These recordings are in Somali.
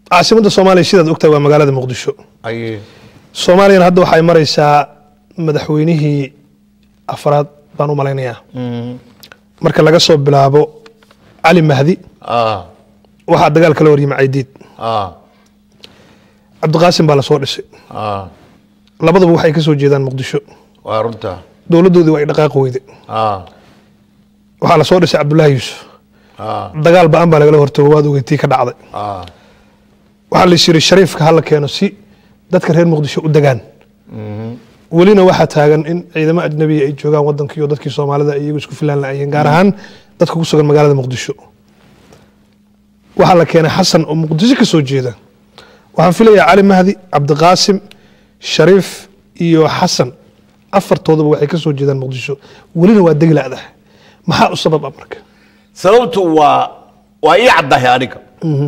caasimadda soomaaliya sidaad ogtahay waa magaalada muqdisho aye soomaaliyana hadda waxay maraysaa madaxweynihii afraad baan u malaynayaa marka laga soo bilaabo cali mahdi ah waxaa dagaal kala horyimi caydiid ah cabdiqaasim baa lasoo dhisay ah labaduba waxay ka soo jeedaan muqdisho waa runta dowladdoodii waa ay dhaqaaqi weyde ah waxaa lasoo dhisay cabdullaahi yuusuf ah dagaal ba-an baa lagala hortago waad ogeytii ka dhacday ah waxaa la yiri shariifka hala keeno si dadka reer muqdisho u degaan welina waxaa taagan in ciidamo ajnabiya ay joogaan wadanka iyo dadkii soomaalida ay iyagu isku filaan laayeen gaar ahaan dadka ku sugan magaalada muqdisho waxaa la keenay xasan oo muqdisho ka soo jeeda waxaan filayaa cali mahdi cabdiqaasim shariif iyo xasan afartoodaba waxay ka soo jeedaan muqdisho welina waa degi la'dah maxaa u sabab ah marka sababtu waa waa ii caddahay aniga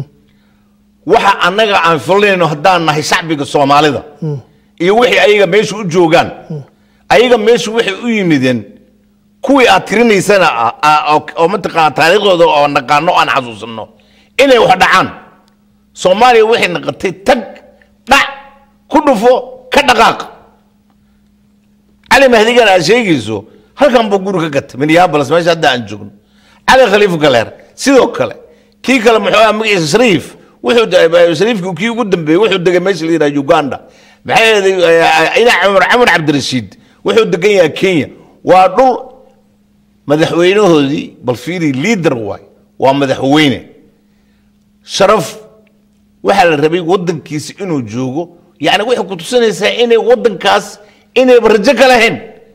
waxa annaga aan filanayno haddaan nahay shacbiga soomaalida iyo wixii ayaga meesha u joogaan ayaga meesha waxay u yimideen kuwii aad tirinaysana ah, ah, oo- oo mataqaana taariikhdooda oo naqaano aan xasuusanno inay wax dhacaan soomaaliya waxay naqatay tag dhac ku dhufo ka dhaqaaq cali mahdigan aad sheegayso halkan buu guri ka gatay minneapolis meesha hadda aan joogno cali khaliif galeer sidoo kale kii kale muxuu ah magaciisa shariif wuxuu de- shariifkii kii ugu dambeeyey wuxuu degay meesha la yidhaha uganda maxay yeelay ina cumar camar cabdirashiid wuxuu degan yahay kenya waa dhul madaxweynahoodii bal fiiri liader waay waa madaxweyne sharaf waxaa la rabay wadankiisa inuu joogo yani waxay ku tusinaysaa inay wadankaas inayba rajo ka lahayn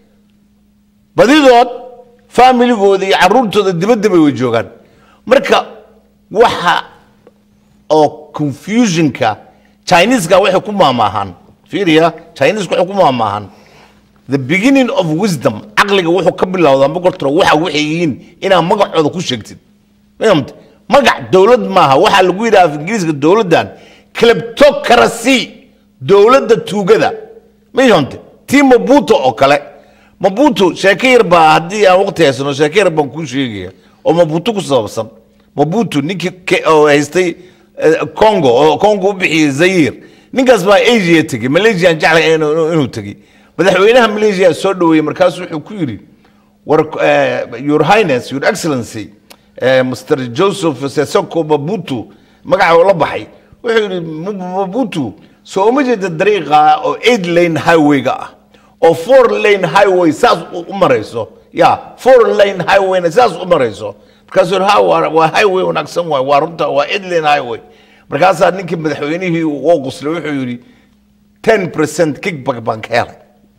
badidood familigooda iyo caruurtooda dibadda bay way joogaan marka waxa oo confusionka chineska waxay ku maamaahaan fiiriya chineska waxay ku maamaahaan the beginning of wisdom caqliga wuxuu ka bilowdaa boqortoro waxa waxay yihiin inaad magacooda ku sheegtid fahamte magac dowlad maaha waxaa lagu yidhaha af ingiriiska dowladdan kleptocracy dowladda tuugada mayonte tii mabuto oo kale mabuto sheeko yar baa haddii aan waqti haysano sheeko yar baan kuu sheegaya oo mabuto ku saabsan mabuto ninkii ke- oo haystay eh, congo oo congo u bixiyey zayir ninkaas baa asia tegey malaysia aan jeclay inuu inuu- inuu tegey madaxweynaha malaysia soo dhaweeyey markaasu wuxuu ku yidhi war eh, your highness your excellency eh, mr joseph sesoko mabutu magaca uu la baxay wuxuu yidhi "Mu- mabutu soo uma jeeda dariiqa oo eight lane highway-ga ah oo four lane highway saas u u marayso ya four lane highwayna saas u marayso markaasuu yidhi, ha waa waa highway wanaagsan waay waa runta waa eight lane highway markaasaa ninkii madaxweynihii uu quslay wuxuu yidhi ten percent kickback baan ka helay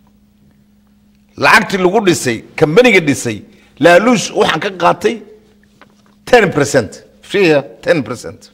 lacagtii lagu dhisay kambaniga dhisay laaluush waxaan ka qaatay ten percent fiya ten percent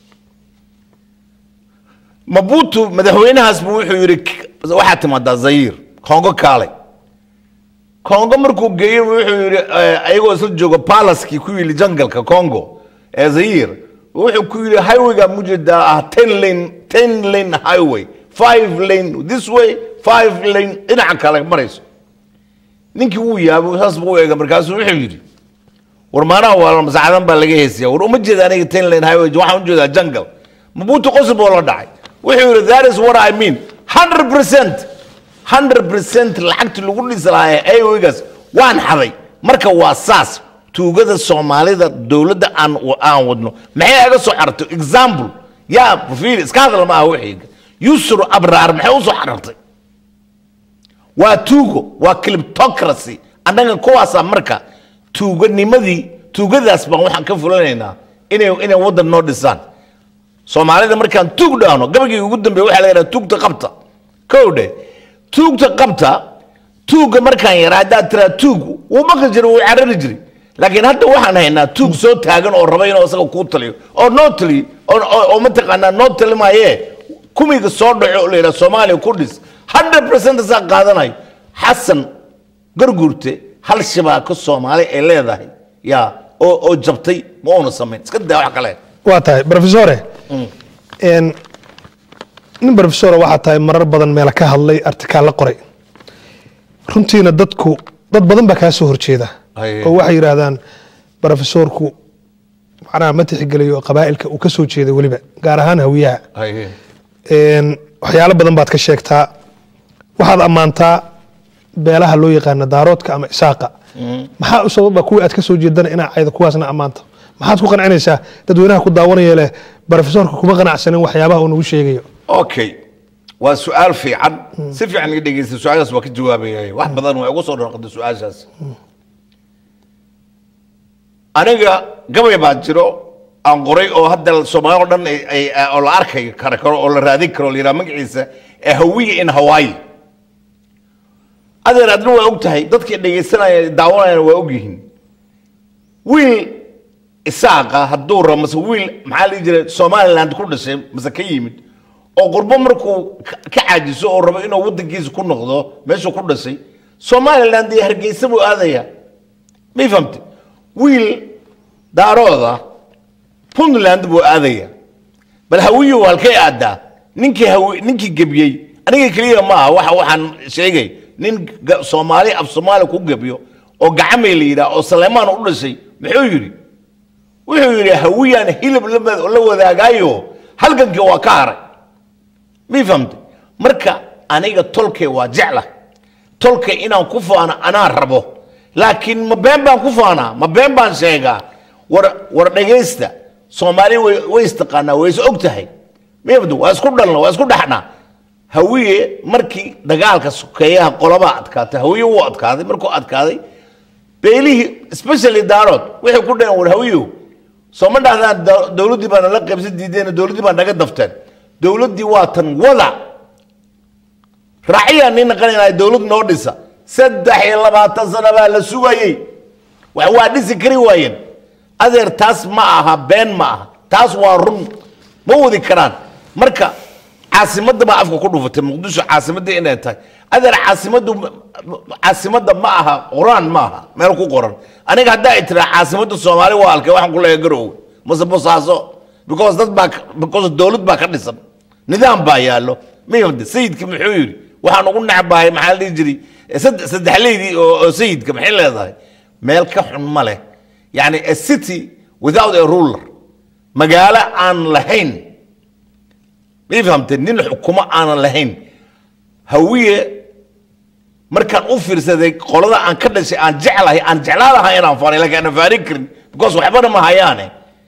mabutu madaxweynahaas buu wuxuu yidhi "K- waxaad timaadaa zayir kongo kaalay kongo markuu geeyey buu wuxuu yidhi eh, ayagoo isla jooga palaskii ku yili jangalka congo ee zayir wuxuu ku yidhi highwayga mujeedaa ah ten lane ten lane highway five lane this way five lane dhinaca kale marayso ninkii wuu yaabo saas buu u eega markaasuu wuxuu yidhi war maanaha waa masaacadan baa laga heesiya war uma jeeda aniga ten lane highway waxaan u jeedaa jungle mabuutu qosib oo la dhacay wuxuu yidhi that is what I mean 100 percent 100 percent lacagtii lagu dhisi lahaa ee highwaygaas waan xaday marka waa saas tuugada soomaalida dowladda aan aan wadno maxay aga soo xartay example yaa fiiri iska hadal maaha wixii yusru abraar maxay u soo xarartay waa tuugo waa cliptocracy annaga kuwaasaa marka tuuganimadii tuugadaas baan waxaan ka fulanaynaa inay inay waddan noo dhisaan soomaalida markaan tuug dhahno gabagii ugu dambeeya waxaa la yidhaha tuugta qabta kow dhe tuugta qabta tuugga markaan yaraa haddaad tiraa tuug wuu baqi jiray wuu carari jiray laakiin hadda waxaan haynaa tuug soo taagan oo raba inuu isaga kuu taliyo oo noo taliyo oo- oo oo mataqaanaa noo talimaayee kumiga soo dhaco oo la yidhaha soomaaliya ku dhis 100 percent saa qaadanayo xasan garguurte hal shabaako soomaali ay leedahay yaa oo oo jabtay ma uuna samayn iska daa wax kale waa tahay profesore n nin profesora waxaa tahay marar badan meela ka hadlay artikaal la qoray runtiina dadku dad badan baa kaa soo horjeeda Aye. oo waxay yidhaahdaan profesorku macnaha ma tixgeliyo qabaa'ilka uu ka soo jeeday weliba gaar ahaan hawiyaha haye Een, waxyaalo badan baad ka sheegtaa waxaad ammaantaa beelaha loo yaqaana daaroodka ama isaaqa maxaa u sababa kuwii aad ka soo jeedana inaa cayda kuwaasna ammaanto maxaad ku qancinaysaa dadweynaha ku daawanaya leh barofesorka kuma qanacsanin waxyaabaha uu nagu sheegayo okay waa su-aal fiican si fiican iga dhegeysta su-aashaas waa ka jawaabaya wax badan waa igu soo dhorqada su-aashaas aniga gabay baa jiro aan qoray oo hadda soomaali oo dhan ay- ay- oo la arkay kara karo oo la raadin karo oo la yidhaha magaciisa ee hawiya in hawaii adeer adna waa og tahay dadkii dhegaysanaya daawanayana waa og yihiin wiil isaaqa hadduu rabo mase wiil maxaa la dhihi jiray somaliland ku dhashay mase ka yimid oo qurbo markuu ka ka caajiso oo rabo inuu waddankiisa ku noqdo meeshuu ku dhashay somaliland iyo hargeysa buu aadaya may fahamte wiil daarooda puntland buu aadaya bal hawiyu halkay aadaa ninkii hawi ninkii gebiyey aniga keliya ma aha waxa waxaan sheegay nin ga- soomaali af soomaali ku gebiyo oo gacamay la yidhaah oo saleymaan u dhashay muxuu yidhi wuxuu yidhi hawiyaan hilib la mad- la wadaagaayo halgankii waa ka haray mii fahamte marka aniga tolkay waa jecla tolkay inaan ku faano anaa rabo laakiin ma been baan ku faanaa ma been baan sheegaa war war dhegaysta soomaali way way istaqaanaa way is og tahay miyabdu waa isku dhalna waa isku dhaxnaa hawiye markii dagaalka sokeeyaha qolabaa adkaatay hawiye wuu adkaaday markuu adkaaday beelihii especially daarood waxay ku dhaheen war hawiyow soo ma dhahdaan da- dowladdii baa nala qaybsan diideen dowladdii baa naga dafteen dowladdii waa tan wada raaciyaan nin naqanaynahay dowlad noo dhisa saddex iyo labaatan sano baa la sugayey wax waa dhisi kari waayeen adeer taas ma aha been ma aha taas waa run ma wadi karaan marka caasimadda baa afka ku dhufatay muqdisho caasimadda inay tahay adeer caasimaddu caasimadda ma aha quraan ma aha meel ku qoran aniga haddaa ay tiraa caasimadda soomaali waa halkee waxaan ku leeyahay garowe mase bosaaso because dad baa ka- because dowlad baa ka dhisan nidaam baa yaallo miyamde sayidka muxuu yidhi waxaan ugu necbahay maxaa la dhihi jiray sadde- saddexleydii oo oo sayidka maxay leedahay meel ka xun ma leh yani a city without a ruler magaalo aan lahayn may fahamtee nin xukumo aanan lahayn hawiye markaan u fiirsaday qolada aan ka dhashay aan jeclahay aan jeclaan lahaa inaan faanay laakiin aanan faarin karin because waxbana ma hayaane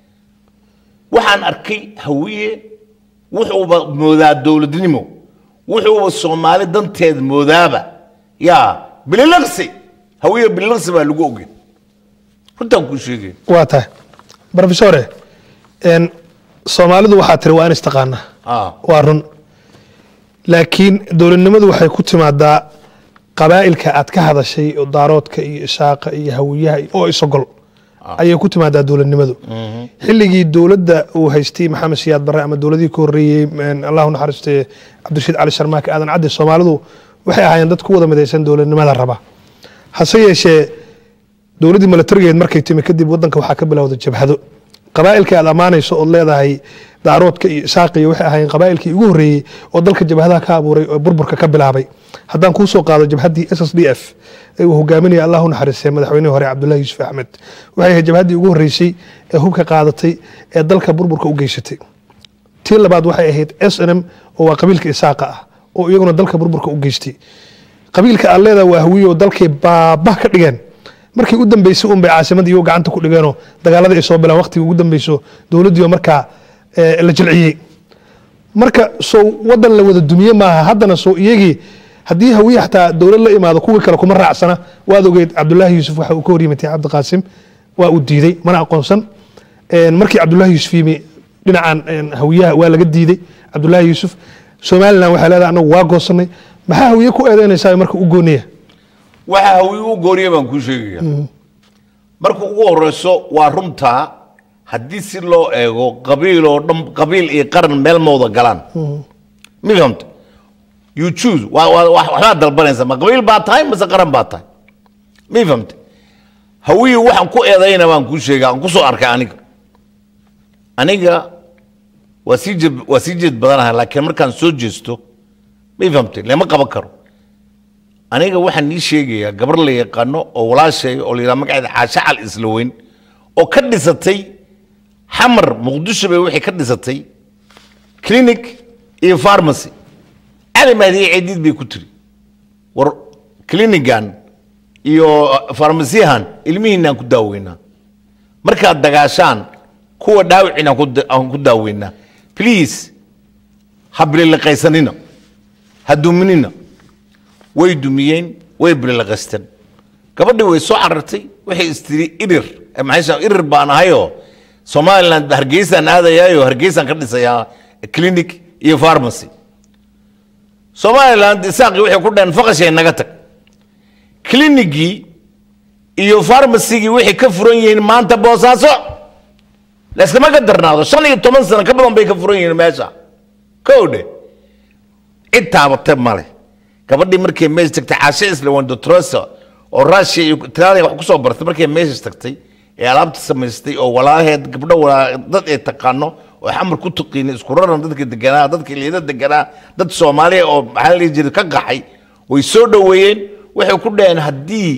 waxaan arkay hawiye wuxuuba moodaa dowladnimo wuxuuba soomaali danteed moodaaba yaa bililaqsi hawiye bililaqsi baa lagu ogey runtaan kuu sheegay waa tahay brofesore een, soomaalidu waxaa tiri waa in istaqaanaa ah waa run laakiin dowladnimadu waxay ku timaadaa qabaa'ilka aad ka hadashay oo daaroodka iyo ishaaqa iyo hawiyaha iyo- oo isogol ayay ku timaadaa dowladnimadu xilligii dowladda uu haystay maxamed siyaad barre ama dowladihii ka horreeyey een, allahu naxariiste cabdirashiid cali sharmaake aadan cadde soomaalidu waxay ahaayeen dad ku wada midaysan dowladnimada raba hase yeeshee dowladdii milatarigeed markay timi kadib wadanka waxaa ka bilowda jabhado qabaa'ilka aad ammaanayso ood leedahay daaroodka iyo isaaqa iyo waxay ahaayeen qabaa'ilkii ugu horreeyey oo dalka jabhadaha ka abuuray oo burburka ka bilaabay haddaan kuu soo qaado jabhaddii s s d f ee uu hogaaminaya allahu naxariistay madaxweynihii hore cabdullahi yuusuf axmed waxay ahayd jabhaddii ugu horreysay ee hubka qaadatay ee dalka burburka u geysatay tii labaad waxay ahayd s n m oo waa qabiilka isaaqa ah oo iyaguna dalka burburka u geystay qabiilka aad leedahay waa hawiye oo dalkay baabah ka dhigeen markii u dambeysay un bay caasimadda iyago gacanta ku dhigeenoo dagaaladii ay soo bilaan waqtigii ugu dambeyso dowladdiioo markaa eh, la jilciyey marka soo wadan la wada dumiye maaha haddana soo iyagii haddii hawiye xataa dowlad la imaado kuwii kale kuma raacsana waad ogeyd cabdulaahi yuusuf waxa uu ka horyimatay cabdiqaasim waa uu diiday mana aqoonsan Een, markii cabdulaahi yuusuf yimi dhinacan een, hawiyaha waa laga diiday cabdulaahi yuusuf somalilan waxay leedahay anagu waa goosanay maxaa hawiye ku eedeynaysaa marka u gooniya waxa hawi u gooriya baan kuu sheegaya marka ugu horeyso waa runtaa haddii si loo eego qabiil oo dhan qabiil iyo qaran meel ma wada galaan mi fahamta you choose waa waa wax- waxbaad dalbanaysa ma qabiil baa tahay mase qaran baa tahay mi fahamta hawiyi waxaan ku eedayna baan kuu sheega aan kusoo arkay aniga aniga waa sii jeed waa sii jeed badanahay laakiin markaan soo jeesto mi fahamtay lama qaban karo aniga waxaan nii sheegayaa gabar la yaqaano oo walaashay oo la yidhaha magaceeda caashe cal isla weyn oo ka dhisatay xamar muqdisho bay waxay ka dhisatay clinic iyo pharmacy cali mahdiye cidiid bay ku tiri war clinigan iyo farmasiyahan ilmihiinaan ku daaweynaa markaad dagaashaan kuwa dhaawicin aan ku da- aan ku daaweynaa please ha bililiqaysanina ha duminina way dumiyeen way bililiqaysteen gabadhii way soo carartay waxay istiri irir eh, maxay sha- irir baan ahayoo somaliland hargeysaan aadayaayo hargeysaan ka dhisayaa clinic iyo pharmacy somaliland isaaqii waxay ku dhaheen faqashay naga tag clinicgii iyo pharmacygii waxay ka furan yihiin maanta boosaaso layskama ka darnaado shan iyo toban sano ka badan bay ka furan yihiin meesha kowdhe cid taabate male gabadhii markay meesha tagtay caashe islawandotrosa oo russia iyo italiya wax kusoo bartay markay meesha tagtay ee alaabta samaystay oo walaalaheed gabdho walaa dad ay taqaano oo xamar ku tuqiina isku raran dadka deganaa dadka liida deganaa dad soomaaliya oo maxaa la dhihi jiray ka qaxay way soo dhoweeyeen waxay ku dhaheen haddii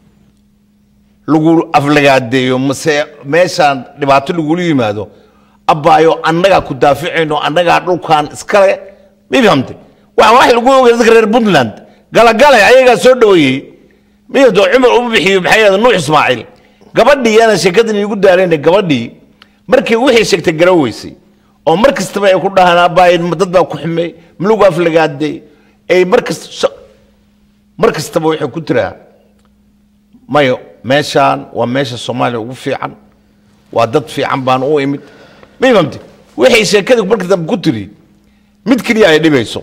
lagu aflagaadeeyo mase meeshaan dhibaato lagula yimaado abbaayo annagaa ku daaficayno annagaa dhulkan iskale ma fahamte waa wax lagu ogay dadka reer puntland galagale ayagaa soo dhoweeyey miyado cumar u bixiyo maxay yahda nuux ismaaciil gabadhii yaana sheekadan iigu daarayna gabadhii markii wixii sheegtay garan weysay oo mar kastaba ay ku dhahaan abbaayo dad baa ku xumey malagu aflagaadeey ay mar kasta mar kastaba waxay ku tiraa mayo meeshaan waa meesha soomaaliya ugu fiican waa dad fiican baan u imid ma imamti waxay sheekada marka dambe ku tiri mid keliya ay dhibayso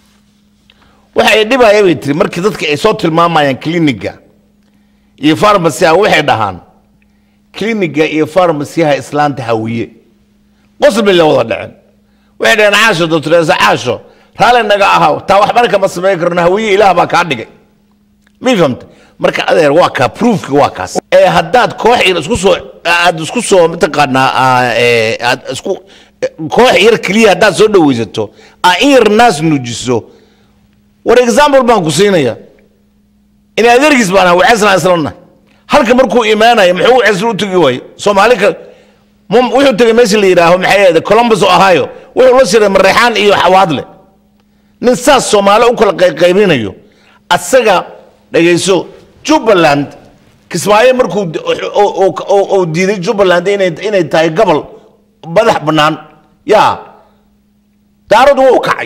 waxa ay dhibaya bay tiri markii dadka ay soo tilmaamayaan cliniga iyo farmasiha waxay dhahaan cliniga iyo farmasiyaha islaanta hawiye qosl bay la wada dhaceen waxay dhaheen caasho doctoresa caasho raalli naga ahaw taa waxbana kama samayn karno hawiye ilaah baa kaa dhigay ma fahamta marka adeer waa kaa proofki waa kaas ee haddaad koox yar isku soo aad isku soo mataqaanaa aa, ee, aad isku koox yar keliya haddaad soo dhawaysato aa in yar naas nuujiso war example baan ku siinaya in adeergiis baan ahaa wacesna islana halka markuu imaanaya muxuu wacesna u tegi waaye soomaali ka mum- wuxuu tegay meesha la yidhaaho maxay ahayd columbus ohio wuxuu la shiray mareexaan iyo xawaadle nin saas soomaali u kala qayqaybinayo asaga dhegayso jubbaland kismaayo markuu d- oo- oo- oo oo diiday jubbaland inay inay tahay gobol madax bannaan yaa daarad wuu kacay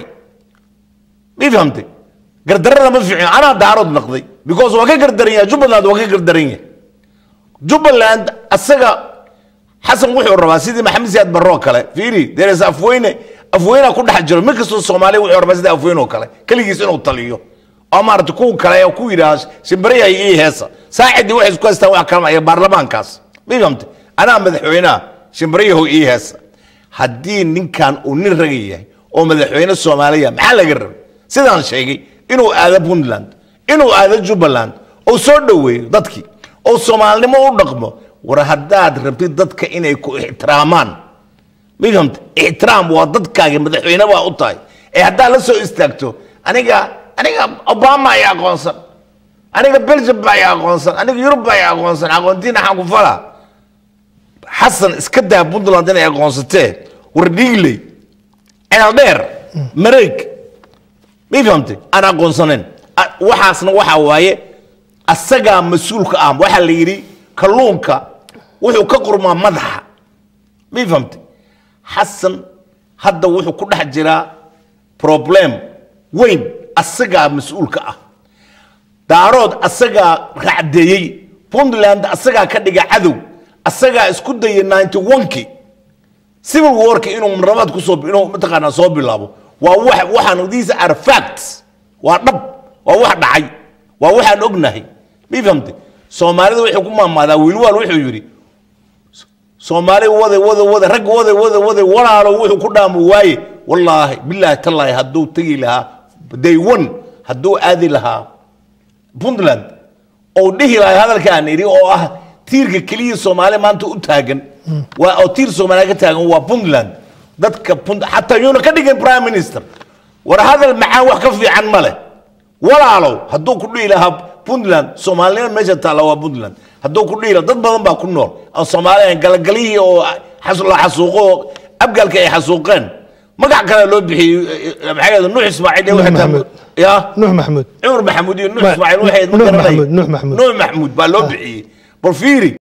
ma fahamtay gardarada ma fiicin anaa daarood naqday because waa ka gardaran yahay jubbaland waa ka gardaran yahay jubbaland asaga xasan wuxuu rabaa sidii maxamed siyaad barro kale fiiri deres afweyne afweyna ku dhex jiro mid kastoo soomaaliya wuxuu rabaa sidii afweyne oo kale keligiis inuu taliyo oo maarata kuwa kale ee ku yidhaha shimbariyaha iyo heesa saacidii waxay isku haystaan wax kalmaya baarlamaankaas ma fahamtay anaa madaxweynaha shimbariyahu iyo heesa haddii ninkan uu nin raga yahay oo madaxweyne soomaaliya maxaa laga rabay sidaan sheegay inuu aado puntland inuu aado jubbaland oo soo dhoweeyo dadkii oo soomaalinimo u dhaqmo war haddaad rabtid dadka inay ku ixtiraamaan ma fahamta ixtiraam waa dadkaaga madaxweyne baa u tahay ee haddaad la soo istaagto aniga aniga obama ay aqoonsan aniga belgium baa ay aqoonsan aniga yurub baa ay aqoonsan aqoontiina xaan ku falaa xasan iska daa puntland inay aqoonsatee war dhiigley ceeldheer mareeg ma fahamtay aan aqoonsanayn A- waxaasna waxa waaye asagaa mas-uulka ah waxaa la yidhi kalluunka wuxuu ka qurmaa madaxa ma fahamtay xasan hadda wuxuu ku dhex jiraa problem weyn asagaa mas-uulka ah daarood asagaa racdeeyey puntland asagaa ka dhiga cadow asagaa isku dayay ninety one-ki civil warka inuu rabaad kusoo inuu mataqaanaa soo bilaabo waa wax waxaan these are facts waa dhab waa wax dhacay waa waxaan ognahay ma fahamtay soomaalida waxay ku maamaadaa wiilwaal wuxuu yidhi soomaali wade wade wade rag wade wade wade walaalo wuxuu ku dhaamu waaye wallaahi bilaahi tallaahi hadduu tegi lahaa day one hadduu aadi lahaa puntland oo dhihi lahay hadalkaan idhi oo ah tiirka keliya soomaali maanta u taagan waa oo tiir soomaaliya ka taagan waa puntland dadka punt xataa yuuna ka dhigin prime minister war hadal macaan wax ka fiican ma leh walaalow hadduu ku dhihi lahaa puntland soomaalinima meesha taalla waa puntland hadduu ku dhihi lahaa dad badan baa ku nool aan soomaali ahayn galagalihii oo xas- la xasuuqo abgaalka ay xasuuqeen magac kale loo bixiyey eh, maxay ahayd nuux ismaaciil iyo Nuux waxay tahay- Maxamuud. ya nuux maxamuud cumar maxamuud iyo nuux Ma- ismaaciil waxay ma Nuux garanay Maxamuud, Nuux Maxamuud. nuux maxamuud baa loo bixiyey bal fiiri